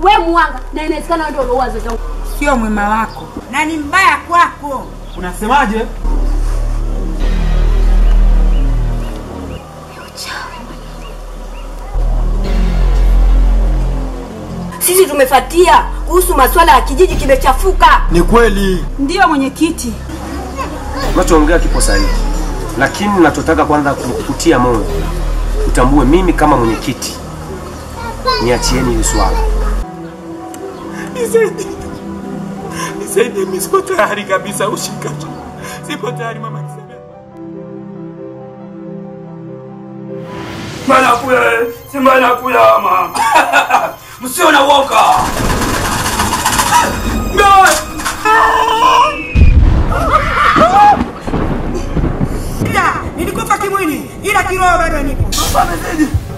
we mwanga na inawezekana ndio uloua wazazi wangu. Sio mwema wako na ni mbaya kwako. Unasemaje? Sisi tumefatia kuhusu masuala ya kijiji kimechafuka. Ni kweli. Ndiyo mwenyekiti, Unachoongea kipo sahihi, lakini nachotaka kwanza kukutia moyo, utambue mimi kama mwenyekiti, niachieni hili swala. Nisaidie. Nisaidie, mimi sipo tayari kabisa kushika. Sipo tayari mama, nisaidie. Manakuya, si manakuya mama. Msio na woga. ila nilikufa kimwili, ila kiroho bado nipo. Amezidi.